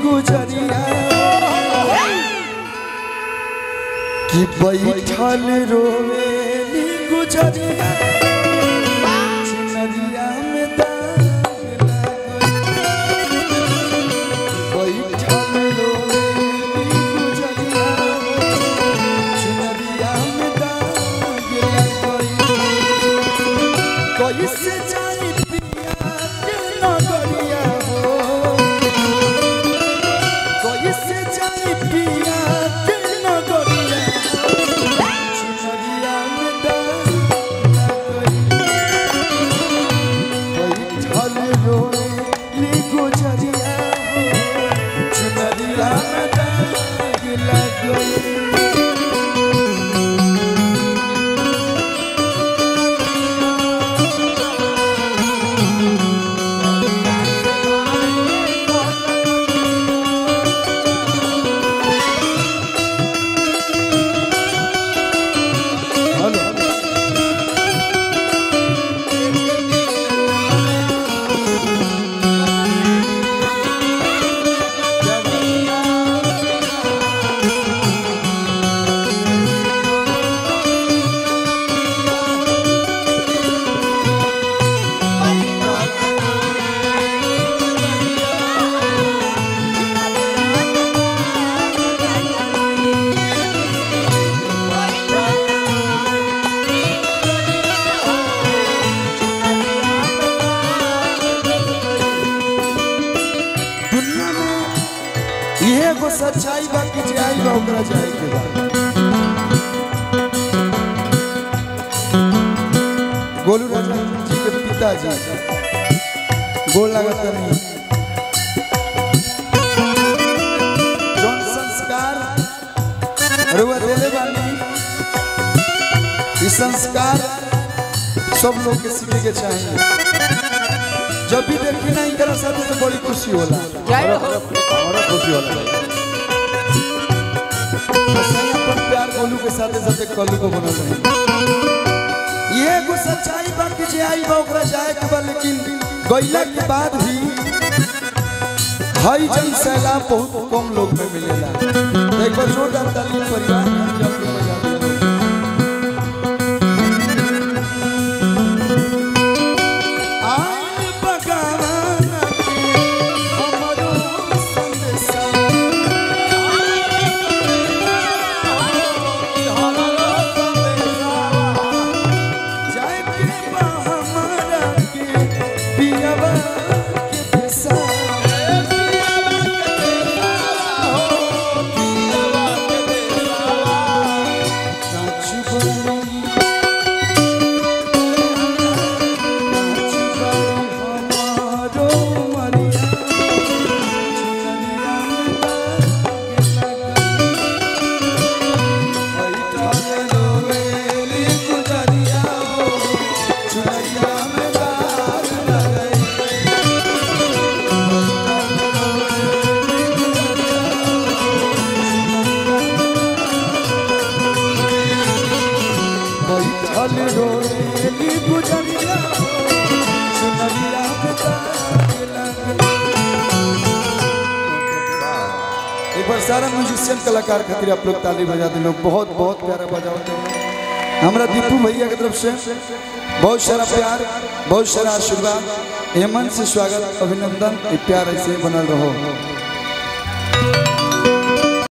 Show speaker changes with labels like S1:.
S1: गुजरिया कि बैठल रोवेली गुजरिया चुनरिया में दाग लागल। बैठल रोवेली गुजरिया चुनरिया में दाग लागल। कैसे जाई पिया के नगरिया हो कैसे जाई पिया के नगरिया चुनरिया में दाग बैठल रोली गुजरिया हो चुनरिया में दाग लगल हेलो दुनिया में इहे एगो सच्चाई बा कि जे आई बा ओकरा जाए के बा गोलू राजा जी के पिताजी गोल लागत नहीं जौन संस्कार रुआ देले बानी ई संस्कार सब लोग के सीखे के चाहिए जब भी देखी ना इनकरा साथ तो बड़ी खुशी होला
S2: हमारा खुशी होला भाई
S1: सही अपन प्यार गोलू के साथे साथे कलू को बनल रही ये एगो सच्चाई बा कि जे आई बा ओकरा जाए के बा लेकिन गइला के बाद भी हई जन सैलाब बहुत कम लोग में मिलेला तो एक बार जोरदार ताली परिवार के जब के बजा दिया आइल बगाना के हमरो संदेशा जाए के बा हमारा के पियावा के देसा कांच बनी कांच बनी हमारो मरिया चुनरिया में दाग लगा बैठल रोवेली गुजरिया हो, चुनरिया में दाग लगई। बैठल रोवेली गुजरिया हो, चुनरिया में दाग लगई। एक बार सारा म्यूजिशियन कलाकार खातिर आप लोग ताली बजा दिलो बहुत बहुत प्यारा बजाओ हमरा दीपू भैया की तरफ से बहुत सारा प्यार बहुत सारा आशीर्वाद हेमंत से स्वागत अभिनंदन ये प्यार ऐसे बनल रहो